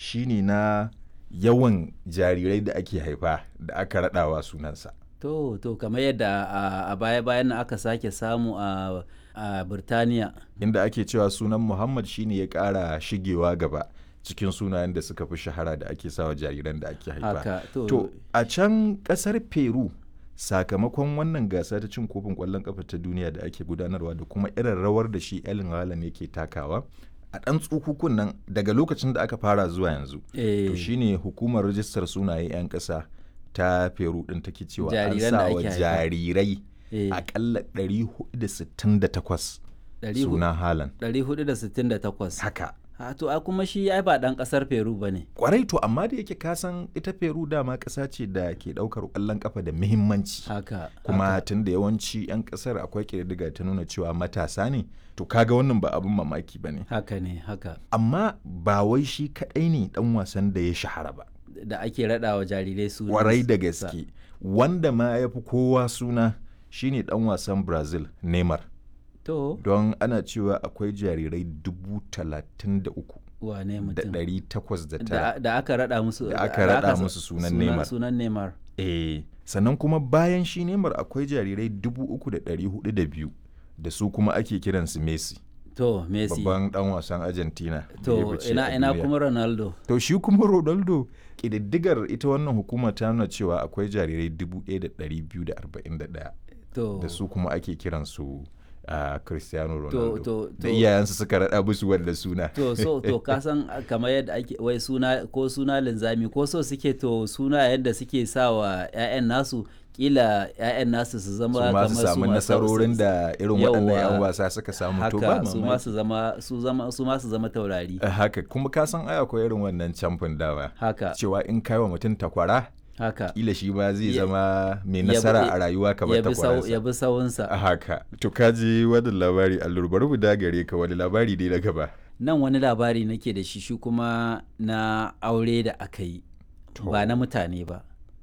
shine na yawan jarirai da ake haifa da aka raɗawa sunansa To, to kamar yadda a, a baya-bayan nan aka sake samu a, a Birtaniya. inda ake cewa sunan muhammad shine ya ƙara shigewa gaba cikin sunayen da suka fi shahara da ake sawa jariran da ake haifa Haka, to, to a can ƙasar peru sakamakon wannan gasa ta cin kofin ƙwallon ƙafa ta duniya da ake gudanarwa da kuma irin rawar da shi Erling Haaland yake takawa a ɗan tsukukun nan daga lokacin da aka fara zuwa yanzu eh, to shine hukumar rajistar sunaye 'yan ƙasa ta peru ɗin take cewa an Jariran da sa wa ake haifa. jarirai eh, akalla 468 ɗari hu- suna Haaland 468. haka Ha, to, a kuma shi ai ba ɗan ƙasar Peru ba ne. kwarai to amma da yake kasan ita peru dama ƙasa ce da ke ɗaukar ƙwallon ƙafa da muhimmanci Haka. kuma haka. tun da yawanci 'yan ƙasar akwai ƙididdiga ta nuna cewa matasa ne to kaga wannan ba abin mamaki ba ne Haka ne, haka. amma ba wai shi kaɗai ne ɗan wasan da ya shahara ba Da ake raɗa wa jarirai su. kwarai da gaske wanda ma ya fi kowa suna shine ɗan wasan brazil neymar To, don ana cewa akwai jarirai dubu talatin da uku wane da mutum? ɗari takwas da tara Da, da aka raɗa musu. Da aka raɗa sa- musu sunan Neymar. Sunan Neymar. Eh, sannan kuma bayan shi Neymar akwai jarirai dubu uku da ɗari hudu da biyu da su kuma ake kiransu Messi, To, Messi. babban ɗan wasan Argentina. da ya To, fice ina, a ina duniya. kuma Ronaldo. To shi kuma Ronaldo ƙididdigar ita wannan hukuma ta nuna cewa akwai jarirai dubu ɗaya da ɗari biyu da arba'in da ɗaya To, da su kuma ake kiransu a Cristiano to, Ronaldo. to, Da to, iyayensu suka raɗa musu wanda suna. to so to ka san kamar yadda ake wai suna ko suna linzami ko so suke to suna yadda suke sa wa 'ya'yan nasu kila 'ya'yan nasu su zama su ma kamar su samu ma- nasarorin da irin waɗannan 'yan Yawwa. wasa suka samu to ba haka su ma mamaki. su zama su zama su ma su zama taurari Eh, haka kuma ka san ai akwai irin wannan camfin dawa haka cewa in kai wa mutum takwara haka kila shi ba zai Ya- zama mai ya bi- nasara a rayuwa kamar ya bi sau- ya takwararsa bi sawunsa a haka to ka ji wannan labari allur bari mu dagare ka wani labari dai na gaba nan wani labari nake da shi shi kuma na aure da aka yi ba na mutane ba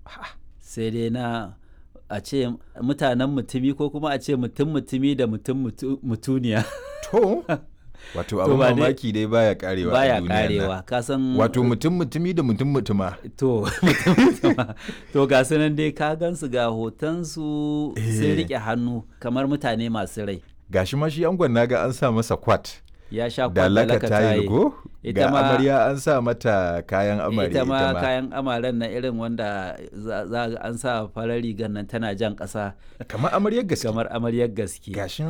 sai dai na a ce mutanen mutumi ko kuma a ce mutum mutumi da mutum mutu- mutuniya to wato To abin ba dai- mamaki dai baya karewa a baya duniyan nan. karewa ka san wato mutum mutumi da mutum mutuma to mutum mutuma. to ga su nan dai ka gansu ga hotonsu sun Eh. rike hannu kamar mutane masu rai gashi ma shi angon naga an sa masa kwat ya sha da laka kwallaka tayil go Ita ga ma- amarya an sa mata kayan amarya ita ma kayan amaren na irin wanda za za ga an sa farar rigar nan tana jan ƙasa kamar amaryar gaske kamar amaryar gaske gashin